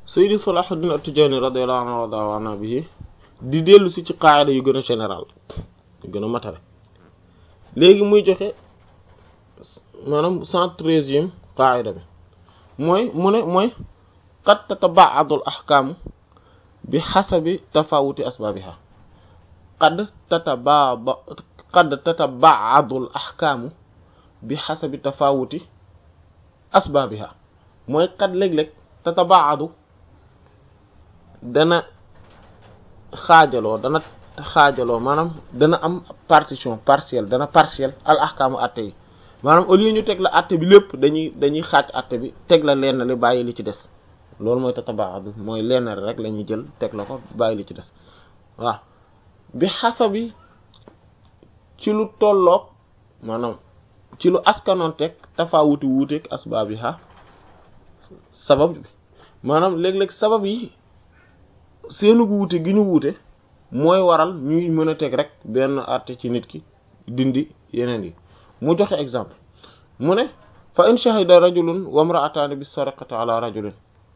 Sayyidi Salahuddin At-Tijani radiyallahu anhu wa radiya anhu bihi di dellu si ci qaayida yu gën a général yu gën a matale léegi muy joxe maanaam cent treizième qaayida bi mooy mu ne mooy qad tataba'adu al-ahkaamu bi hasabi tafawuti asbaabiha qad tataba'adu qad tataba'adu al-ahkaamu bi hasabi tafawuti asbaabiha mooy qad léeg-léeg tataba'adu dana xaajaloo dana xaajaloo maanaam dana am partition partielle dana partielle al ahkaamu atte yi maanaam au lieu ñu teg la atte bi lépp dañuy dañuy xaaj atte bi teg la lenn li bàyyi li ci des loolu mooy tatabaadu mooy lenn rek la ñuy jël teg la ko bàyyi li ci des waaw bi xasabi ci lu tolloog maanaam ci lu askanoon teg tafawuti wuuteeg asbaabiha sabab bi maanaam léeg-léeg sabab yi seenu wuute gi ñu wuute mooy waral ñuy mën a teg rek benn àtte ci nit ki dindi yeneen yi mu joxe exemple mu ne fa in shahida rajulun wa imra'atani bis sarqati ala rajulin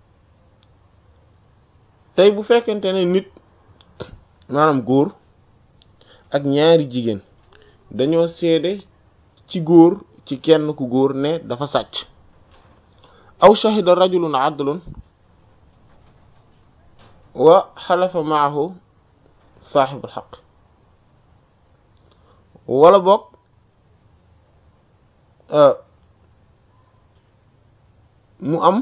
tey bu fekkente ne nit maanaam góor ak ñaari jigéen dañoo seede ci góor ci kenn ku góor ne dafa sàcc aw shahida rajulun adlun wa xalafa maahu saaxibul xaq wala boog mu am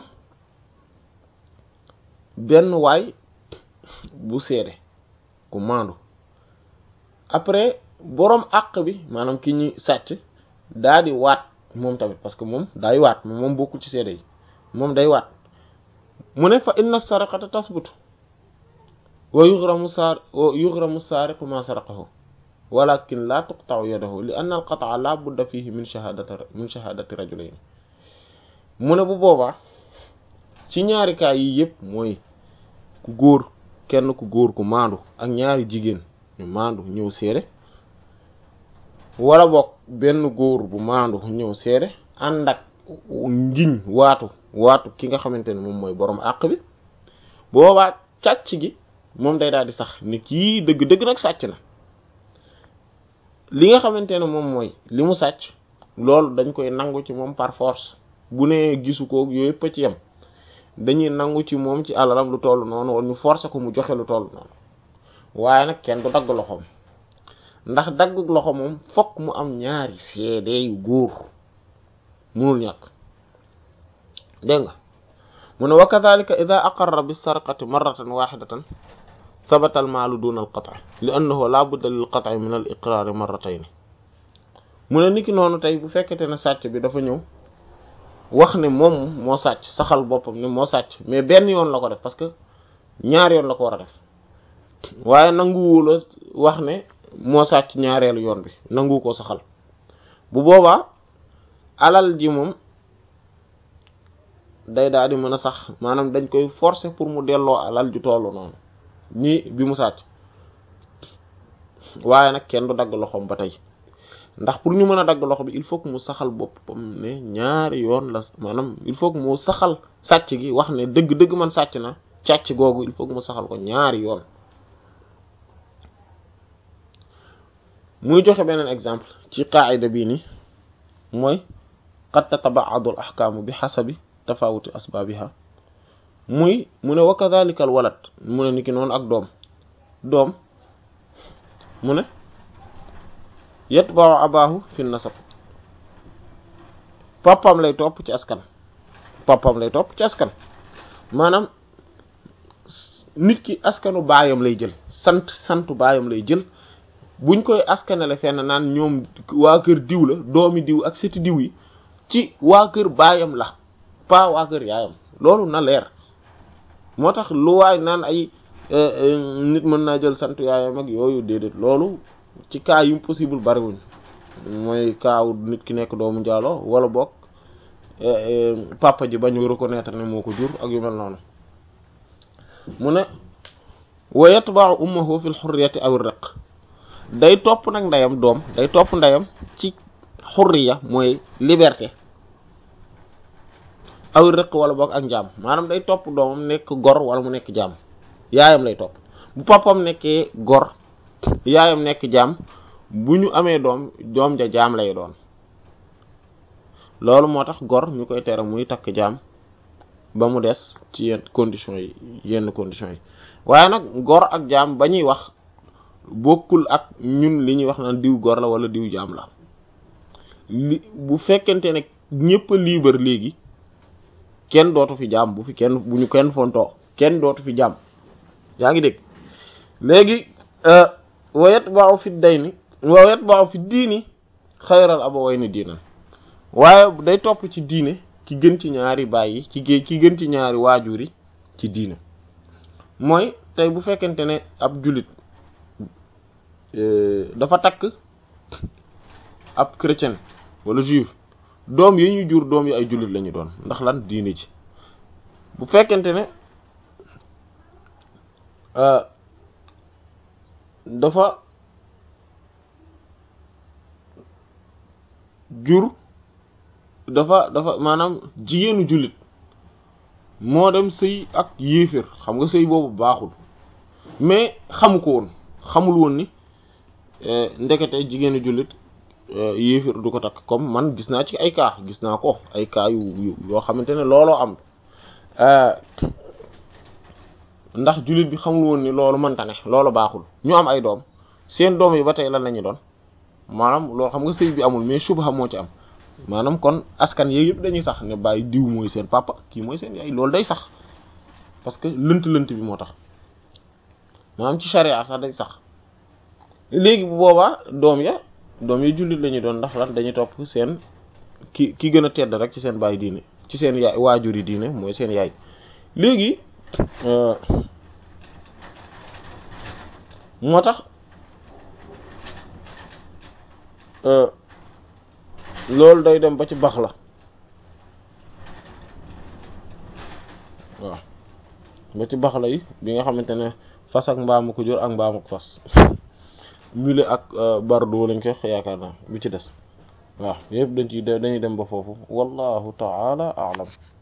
benn waay bu seede ku maandu après boroom àq bi maanaam ki ñuy sàcc daa di waat moom tamit parce que moom daay waat moom moom bokkul ci seede yi moom day waat mu ne fa inna saraqata tasbutu wa yughramu saar wa yughramu saariqu ma saraqahu walakin la tuqta'u yadahu li anna al-qat'a la budda fihi min shahadati min shahadati rajulayn mu ne bu boobaa ci ñaari kaa yi yëpp mooy ku góor kenn ku góor ku maandu ak ñaari jigéen ñu maandu ñëw seede wala boog benn góor bu maandu ñëw seede ànd ak ngiñ waatu waatu ki nga xamante ne moom mooy boroom àq bi boobaa càcc gi moom day daal di sax ni kii dëgg-dëgg nag sàcc na li nga xamante ne moom mooy li mu sàcc loolu dañ koy nangu ci moom par force bu ne gisu ko yooyu yëpp ci yem dañuy nangu ci moom ci alalam lu toll noonu wala ñu forcer ko mu joxe lu toll noonu waaye nag kenn du dagg loxoom ndax dagg loxo moom fokk mu am ñaari seede yu góor munul ñàkk dégg nga mu ne wa kadhalika idha aqarra bis sarqati marratan wahidatan sabata al maalu duna al qat'i li annahu la budda lil qat'i min al iqrar marratayn mu ne niki noonu tey bu fekkete ne sàcc bi dafa ñëw wax ne moom moo sàcc saxal boppam ne moo sàcc mais benn yoon la ko def parce que ñaar yoon la ko war a def waaye nanguwu la wax ne moo sàcc ñaareelu yoon bi nangu ko saxal bu boobaa alal ji moom day daal di mën a sax maanaam dañ koy forcer pour mu delloo alal ju tollu noonu ñi bi mu sàcc waaye nag kenn du dagg loxoom ba tey ndax pour ñu mën a dagg loxo bi il faut que mu saxal boppam ne ñaari yoon la maanaam il faut que mu saxal sàcc gi wax ne dëgg-dëgg man sàcc na càcc googu il faut que mu saxal ko ñaari yoon muy joxe beneen exemple ci qaayida bii ni mooy qad tataba'adu al ahkaamu bi hasabi tafawuti asbaabiha muy mu ne wa kadhalika al walad mu ne niki noonu ak doom doom mu ne yatba'u abaahu fi nasab papam lay topp ci askan papam lay topp ci askan maanaam nit ki askanu baayam lay jël sant santu baayam lay jël buñ koy askanale fenn naan ñoom waa kër diw la doomi diw ak seti diw yi ci waa kër baayam la pas waa kër yaayam loolu na leer moo tax lu waay naan ay nit mën naa jël sant yaayam ak yooyu déedéet loolu ci cas yu possible bariwuñ mooy kaaw nit ki nekk doomu njaalo wala boog papa ji bañu reconnaître ne moo ko jur ak yu mel noonu mu ne wa yatba'u ummuhu fil hurriyati aw riq day topp nag ndeyam doom day topp ndeyam ci xurriya mooy liberté aw rëq wala boog ak njaam maanaam day topp doomam nekk gor wala mu nekk jaam yaayam lay topp bu papam nekkee gor yaayam nekk jaam bu ñu amee doom doom ja jaam lay doon loolu moo tax gor ñu koy tere muy takk jaam ba mu des ci yenn conditions yi yenn conditions yi waaye nag gor ak jaam ba ñuy wax bokkul ak ñun li ñuy wax naan diw gor la wala diw jaam la li bu fekkente ne ñëpp a libre léegi kenn dootu fi jaam bu fi kenn bu ñu kenn fontoo kenn dootu fi jaam yaa ngi dégg léegi wayet baaw fi day ni wayet baaw fi diini xayral abawayni diinan waaye day topp ci diine ki gën ci ñaari baay yi ci ki gën ci ñaari waajur yi ci diine mooy tey bu fekkente ne ab jullit dafa takk ab chrétien wala juif doom yi ñu jur doom yi ay jullit lañu doon ndax lan diine ci bu fekkente ne dafa jur dafa dafa maanaam jigéenu jullit moo dem sëy ak yéeféer xam nga sëy boobu baaxul mais xamu ko woon xamul woon ni ndekete jigéenu jullit yéeféer du ko takk comme man gis naa ci ay cas gis naa ko ay cas yu yoo xamante ne looloo am ndax jullit bi xamul woon ni loolu mënta ne loolu baaxul ñu am ay doom seen doom yi ba tey lan la ñu doon maanaam loolu xam nga sëy bi amul mais subha moo ci am maanaam kon askan yooyu yëpp dañuy sax ne bàyyi diw mooy seen papa kii mooy seen yaay loolu day sax parce que lënt lënt bi moo tax maanaam ci charia sax day sax léegi bu boobaa doom ya doom ya jullit la ñuy doon ndax lan dañuy topp seen ki ki gën a tedd rek ci seen baay diine ci seen yaay waajur yi diine mooy seen yaay léegi moo tax loolu day dem ba ci bax la waaw ba ci bax la yi bi nga xamante ne fas ak mbaamu ko jur ak mbaamu ko fas mule ak bardo lañ koy yaakaar naa bi ci des waaw yëpp dañ ci dañuy dem ba foofu wallahu ta'ala a'lam